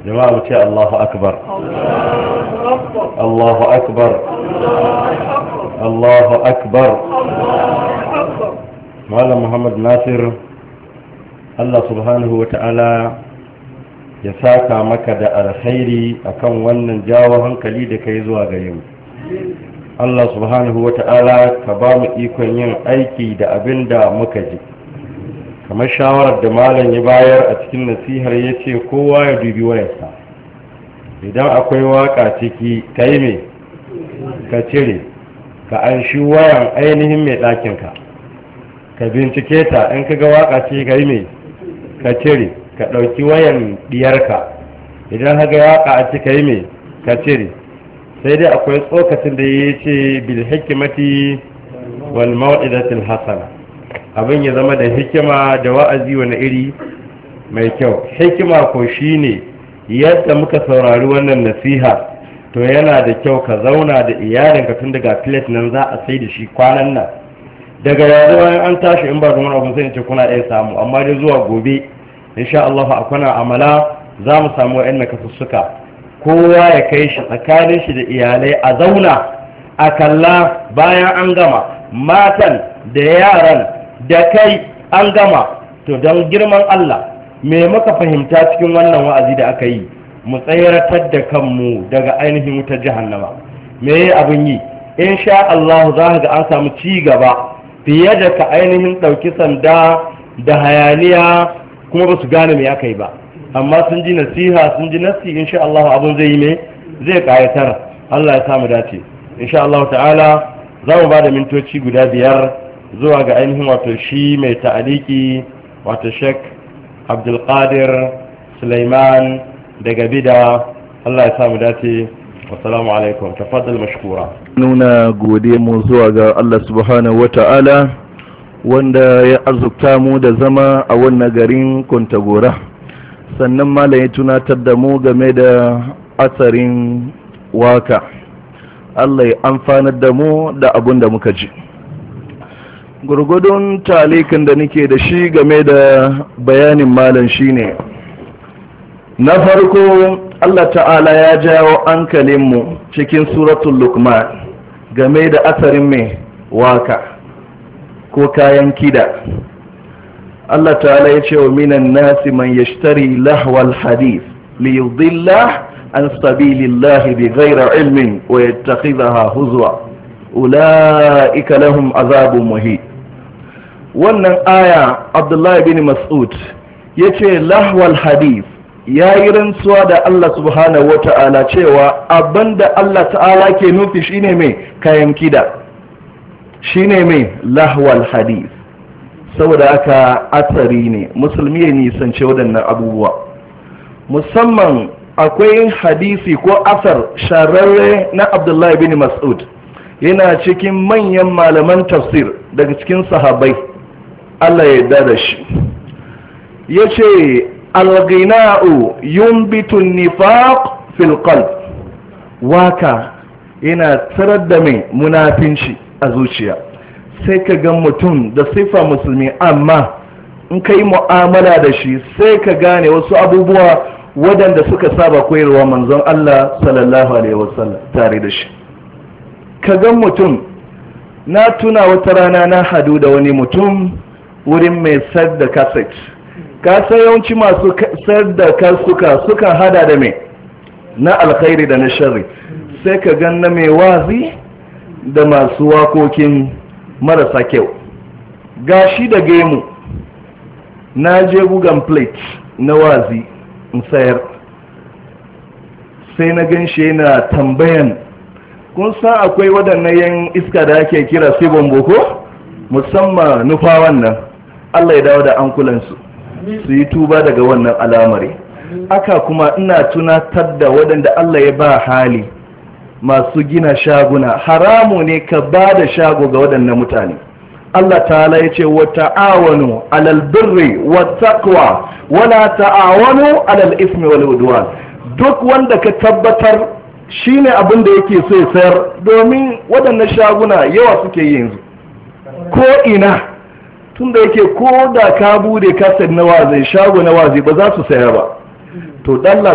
jama'a mu ce Allahu akbar Allahu akbar Allahu akbar Malam Muhammad Nasir Allah subhanahu wa ta'ala ya saka maka da alkhairi akan wannan jawo hankali da kai zuwa gare mu Allah subhanahu wa ta'ala ka ba mu ikon yin aiki da abin da muka ji kamar shawarar da malam ya bayar a cikin nasihar ya ce kowa ya dubi wayarsa idan akwai waka ciki ka yi mai ka cire ka an shi wayan ainihin mai ɗakinka ka bincike ta in ka ga waka ce ka yi mai ka cire ka ɗauki wayan ɗiyarka idan haga waka a cika yi mai ka cire sai dai akwai tsokacin da ya ce bil hikimati wal mau'izatil hasana abin ya zama da hikima da wa'azi wani iri mai kyau hikima ko shine yadda muka saurari wannan nasiha to yana da kyau ka zauna da iyalinka tun daga plate nan za a sai da shi kwanan nan daga yanzu bayan an tashi in ba da wani abu sai ce kuna iya samu amma dai zuwa gobe insha Allah a kwana amala za mu samu wa'yan kasussuka kowa ya kai shi tsakanin shi da iyalai a zauna a kalla bayan an gama matan da yaran da kai an gama to don girman Allah me muka fahimta cikin wannan wa'azi da aka yi mu tsayaratar da kanmu daga ainihin wutar jahannama me abin yi insha Allah za ga an samu ci gaba fiye da ka ainihin ɗauki sanda da hayaniya kuma ba su gane me aka yi ba amma sun ji nasiha sun ji nasi insha Allah abun zai yi me zai kayatar Allah ya samu dace insha Allah ta'ala za mu ba da mintoci guda biyar zuwa ga ainihin wato shi mai ta'aliki wato Sheikh Abdulkadir Sulaiman daga bida Allah ya samu dace wassalamu alaikum tafaddal mashkura nuna gode mu zuwa ga Allah subhanahu wata'ala wanda ya azurta mu da zama a wannan garin Kontagora sannan malam ya tunatar da mu game da asarin waka Allah ya amfanar da mu da abun da muka ji gurgudun talikin da nake da shi game da bayanin malam shine na farko Allah ta'ala ya jawo hankalinmu cikin suratul lukman game da asarin mai waka ko kayan kida Allah ta'ala ya ce wa minan nasi man yashtari lahwal hadith li yudilla an sabilillahi bi ghairi ilmin wa yattakhidhaha huzwa ulaika lahum azabun muhin wannan aya Abdullahi bin Mas'ud yace lahwal hadith ya yi rantsuwa da Allah subhanahu wa ta'ala cewa abinda Allah ta'ala ke nufi shine mai kayan kida shine mai lahwal hadith saboda aka atsari ne musulmi ya nisance waɗannan abubuwa musamman akwai hadisi ko asar shararre na abdullahi bin mas'ud yana cikin manyan malaman tafsir daga cikin sahabai Allah ya yarda da shi ya ce alghina'u yumbitu nifaq fil qalb waka yana tarar da mai munafinci a zuciya sai ka ga mutum da sifa musulmi amma in ka yi mu'amala da shi sai ka gane wasu abubuwa waɗanda suka saba koyarwa manzon Allah sallallahu alaihi wasallam tare da shi ka ga mutum na tuna wata rana na hadu da wani mutum wurin mai sayar da cassette ka san yawanci masu sayar da kasuka suka hada da mai na alkhairi da na sharri sai ka gan na mai wazi da masu wakokin marasa kyau gashi da gemu na je gugan plate na wazi in sayar sai na gan shi yana tambayan kun san akwai waɗannan yan iska da ake kira sibon boko musamman nufa wannan allah ya dawo da ankulansu su yi tuba daga wannan alamari aka kuma ina tunatar da waɗanda Allah ya ba hali masu gina shaguna haramu ne ka ba da shago ga waɗannan mutane Allah ta'ala ya ce wa ta'awanu alal birri wa taqwa wala ta'awanu alal ismi wal udwan duk wanda ka tabbatar shine abin da yake so ya sayar domin waɗannan shaguna yawa suke yanzu ko ina tunda yake ko da ka bude kasar na wazi shago na wazi ba za su saya ba to dalla